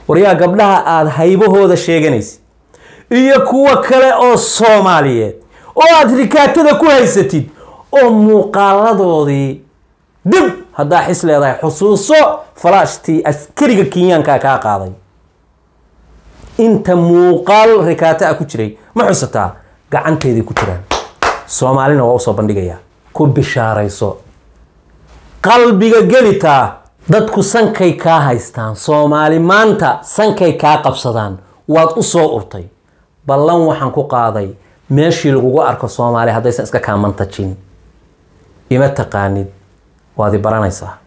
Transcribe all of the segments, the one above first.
waryaa gabdhaha aada haybahooda sheeganaysid iyo kuwa kale oo soomaaliyeed oo aada rikaatada ku haysatid oo muuqaaladoodii dib haddaa xis leedahay xusuuso falaashtii askariga kenyaanka kaa qaaday inta muuqaal rikaata a ku jiray ma xusataa gacanteeday ku jiraan soomaalina waa usoo bandhigayaa ku bishaarayso qalbiga gelitaa dadku sankay kaa haystaan soomaali maanta sankay kaa qabsadaan waad u soo urtay ballan waxaan ku qaaday meeshii lagugu arko soomaali haddaysan iska kaamantajin ima taqaanid waad i baranaysaa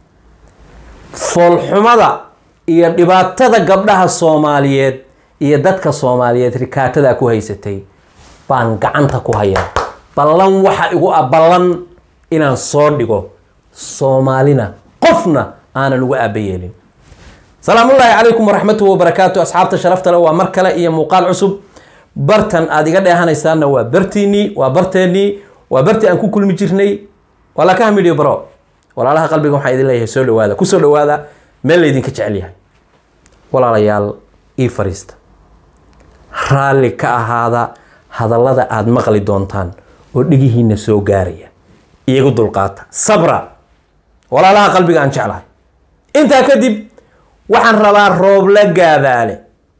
foolxumada iyo dhibaatada gabdhaha soomaaliyeed iyo dadka soomaaliyeed rikaatada ku haysatay baan gacanta ku hayaa ballan waxa igu ah ballan inaan soo dhigo soomaalina qofna aanan ugu aaba yeelin salaamullaahi calaykum waraxmatuhi wabarakaatu asxaabta sharafta le waa mar kale iyo muuqaal cusub bartan aada iga dheehanaysaanna waa bartiinii waa barteennii waa bartii aan ku kulmi jirnay waa lakaha midhiyo baro walaalaha qalbiga waxaan idin leeyahay soo dhawaada kusoo dhawaada meel laydinka jecel yahay walaalayaal ii fariista raalli ka ahaada hadallada aada maqli doontaan oo dhigihiina soo gaaraya iyagu dulqaata sabra walaalaha qalbiga aan jeclahay intaa kadib waxaan rabaa rooble gaadaale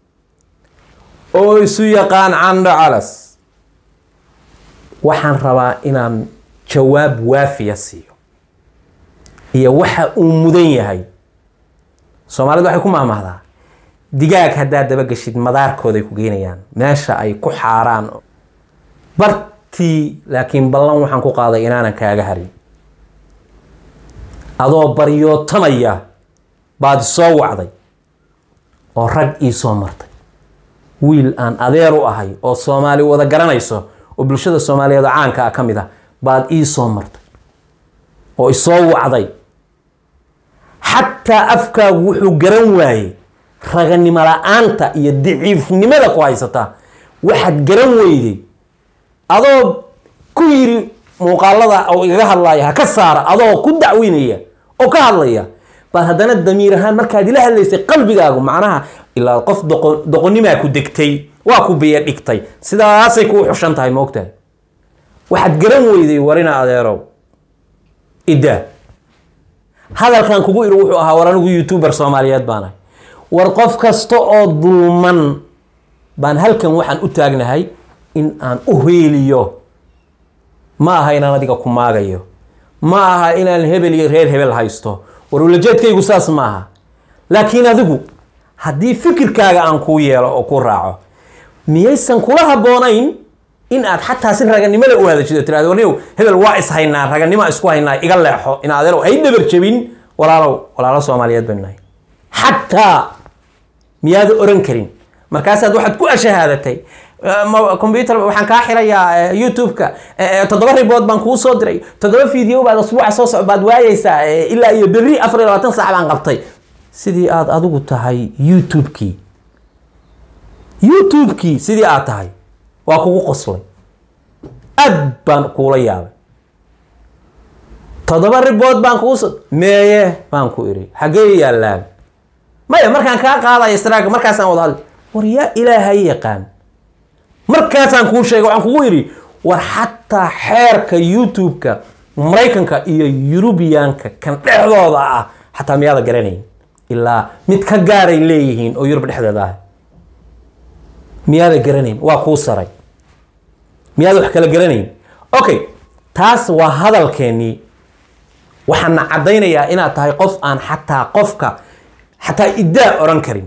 oo isu yaqaan candho calas waxaan rabaa inaan jawaab waafiya siiyo iyo waxa uu mudan yahay soomaalidu waxay ku maahmaahdaa digaag haddaad dabageshid madaarkooday ku geynayaan meesha ay ku xaaraan bartii laakiin ballan waxaan ku qaaday inaanan kaaga harin adoo baryootamaya baad soo wacday oo rag ii soo martay wiil aan adeer u ahay oo soomaali wada garanayso oo bulshada soomaaliyeed oo caanka ah ka mid ah baad ii soo martay oo isoo wacday xataa afkaagu wuxuu garan waayey raganimo la-aanta iyo daciifnimada ku haysataa waxaad garan weyday adoo ku yiri muuqaalada oo igaga hadlaya ha ka saara adoo ku dacweynaya oo ka hadlaya baad haddana damiir ahaan markaad ila hadlaysay qalbigaagu macnaha ilaa qof doqo doqonimaa ku degtay waa ku biyo dhigtay sidaasay kuu xushan tahay ma ogtahay waxaad garan weyday warina adeerow iddaa hadalkan kugu iri wuxuu ahaa war anigu youtuber soomaaliyeed baanahay war qof kasta oo dulman baan halkan waxaan u taagnahay in aan u heeliyo ma aha inaan adiga ku maagayo ma aha inaan hebel iyo reer hebel haysto war ulajeedkaygu saas ma aha laakiin adigu haddii fikirkaaga aan kuu yeelo oo ku raaco miyaysan kula habboonayn in aad xataa si raganimada u hadashido tirahdo warniyow hebel waa is haynaa raganimo isku haynaa iga leexo in adeerow hay dhabar jebin walaalow walaalo soomaaliyeed baynu nahay xataa miyaada oran karin markaasaad waxaad ku ashahaadatay combyuter waxaan kaa xirayaa youtube-ka toddoba ribood baan kuu soo diray toddoba video baad asbuuca soo soc baad waayeysaa ilaa iyo berri afar iyo labaatan saac baan qabtay sidii aada adigu tahay youtube-kii youtube-kii sidii aad tahay waa kugu qoslay aad baan kuula yaabay toddoba ribood baan kuu so meeye baan ku iri xaggee yaallaan maya markaan kaa qaadaya straaga markaasaan wada hadli war yaa ilaahay yaqaan markaasaan kuu sheegay waxaan kugu yidhi war xataa xeerka youtube-ka maraykanka iyo yurubiyaanka kan dhexdooda ah xataa miyaada garanayn ilaa mid ka gaaray leeyihiin oo yurub dhexdeeda ah miyaada garanayn waa kuu saray miyaada wax kala garanayn okay taas waa hadalkeennii waxaana caddaynayaa inaad tahay qof aan xataa qofka xataa iddaa oran karin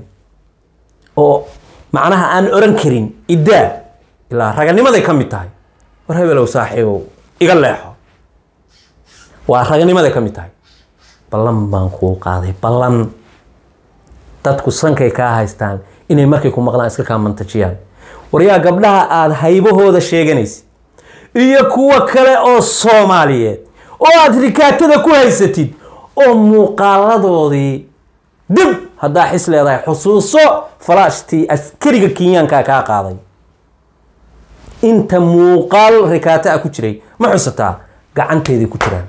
oo macnaha aan oran karin iddaa ilaa raganimaday ka mid tahay war hebelow saaxiibow iga leexo waa raganimaday ka mid tahay ballan baan kuu qaaday ballan dadku sankay kaa haystaan inay markay ku maqlaan iska kaamantajiyaan waryaa gabdhaha aada haybahooda sheeganaysid iyo kuwa kale oo soomaaliyeed oo aada rikaatada ku haysatid oo muuqaaladoodii dib haddaa xis leedahay xusuuso falaashtii askariga kenyaanka kaa qaaday inta muuqaal rikaata a ku jiray ma xusataa gacanteeday ku jiraan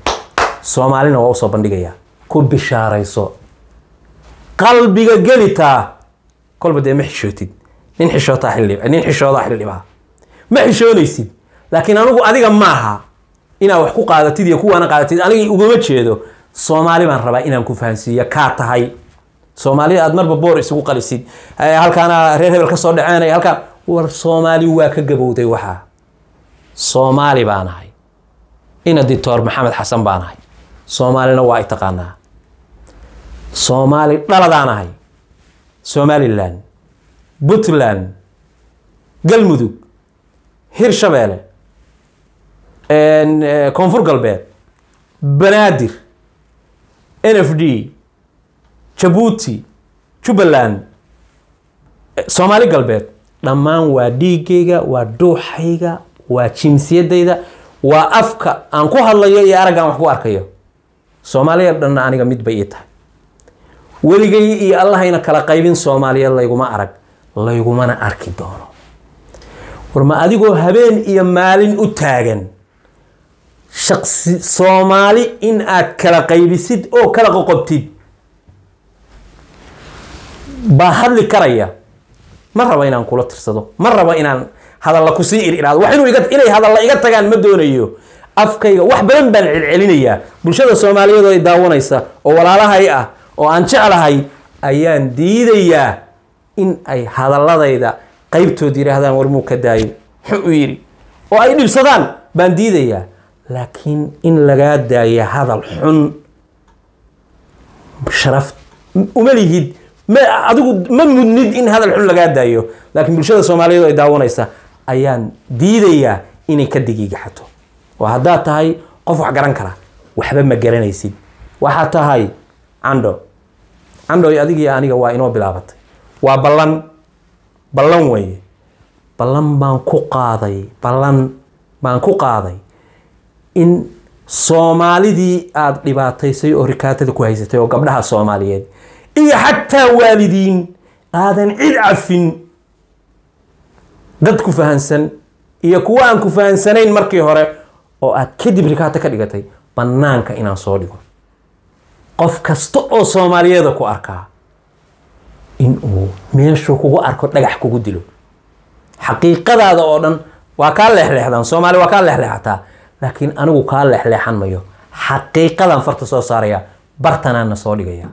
soomaalina waa usoo bandhigayaa ku bishaarayso qalbiga gelitaa kolba dee ma xishootid nin xishootaa xildhib nin xishoodaa xildhibaa ma xishoonaysid laakiin anigu adiga maaha inaad wax ku qaadatid iyo kuwaana qaadatid aniga ugama jeedo soomaali baan rabaa inaan ku fahansiiyo kaa tahay soomaalida aad marba boor isugu qalisid Eh, halkaana reer hebel ka soo dhaceenaya halkaan war soomaali waa ka gabowday waxaa soomaali baan ahay ina dictor maxamed xasan baan ahay soomaalina waa ay taqaanaa soomaali dhaladaan ahay somalilan puntland galmudug hirshabeele en, eh, koonfur galbeed banaadir n f d jabuuti jubbaland eh, soomaali galbeed dhammaan waa dhiigayga waa dhuuxayga waa jinsiyadayda waa afka aan ku hadlayo iyo araggaan wax ku arkayo soomaaliya dhanna aniga mid bay ii tahay weligay iyo allahayna kala qaybin soomaaliyeed layguma arag laygumana arki doono war ma adigoo habeen iyo maalin u taagan shaqsi soomaali in aad kala qaybisid oo kala qoqobtid baa hadli karaya ma rabo inaan kula tirsado ma rabo inaan hadalla kusii iridhaado wax inuu iga inay hadalla iga tagaan ma doonayo afkayga wax badan baan celcelinayaa bulshada soomaaliyeed oo ay daawanaysa oo walaalahay ah oo aan jeclahay ayaan diidayaa in ay hadaladayda qaybtood yidhaahdaan war muu ka daayo muxuu u yidhi oo ay dhibsadaan baan diidayaa laakiin in lagaa daaya hadal xun sharaf uma lihid ma adigu ma mudnid in hadal xun lagaa daayo laakiin bulshada soomaaliyeed oo ay daawanaysa ayaan diidayaa inay ka digigaxato oo haddaad tahay qof wax garan kara waxba ma garanaysid waxaad tahay candho candho adigii aniga waa inoo bilaabatay waa ballan ballan weeye ballan baan ku qaaday ballan baan ku qaaday in soomaalidii aada dhibaataysay oo rikaatada ku haysatay oo gabdhaha soomaaliyeed iyo xataa waalidiin aadan cid cafin dad ku fahansan iyo kuwa aan ku fahansanayn markii hore oo aad kadib rikaata ka dhigatay bannaanka inaan soo dhigo qof kasta oo soomaaliyeeda ku arkaa in uu meeshuu kugu arko dhagax kugu dilo xaqiiqadaada oo dhan waa kaa leexleexdaan soomaali waa kaa leexleexataa laakiin anigu kaa leexleexan mayo xaqiiqadan farta soo saaraya bartanaana soo dhigaya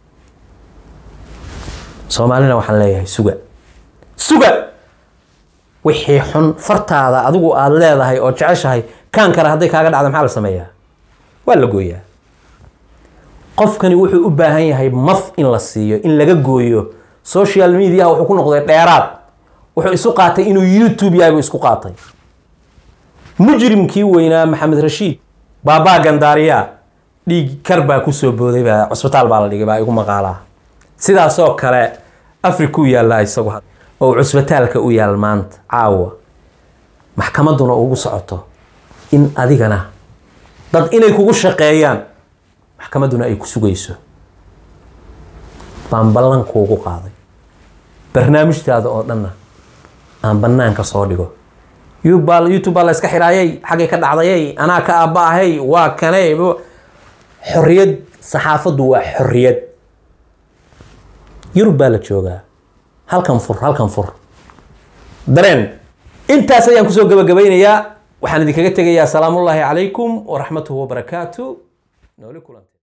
soomaalina waxaan leeyahay suga suga wixii xun fartaada adigu aada leedahay oo jeceshahay kaan kale hadday kaaga dhacda maxaa la sameeyaa waa la gooyaa qofkani wuxuu u baahan yahay maf in la siiyo in laga gooyo social mediaha wuxuu ku noqday dheeraad wuxuu isu qaatay inuu youtube yahay buu isku qaatay mujrimkii weynaa maxamed rashiid baabaa gandaariya dhiig kar baa kusoo booday baa cusbitaal baa la dhigay baa igu maqaalaa sidaasoo kale africa u yaallaa isagu had- oo cusbitaalka u yaal maanta caawa maxkamadduna ugu socoto in adigana dad inay kugu shaqeeyaan maxkamadduna ay ku sugayso baan ballan kuugu qaaday barnaamijtaada oo dhanna aan bannaanka soo dhigo youtube youtube baa la iska xidhaayay xaggay ka dhacdayay anaa ka aaba'ahay waa kanay xorriyad saxaafaddu waa xorriyad yurub baa la joogaa halkan fur halkan fur dareen intaas ayaan kusoo gabagabaynayaa waxaan idinkaga tegayaa salaamullaahi calaykum waraxmatuhu wabarakaatu nooli kulante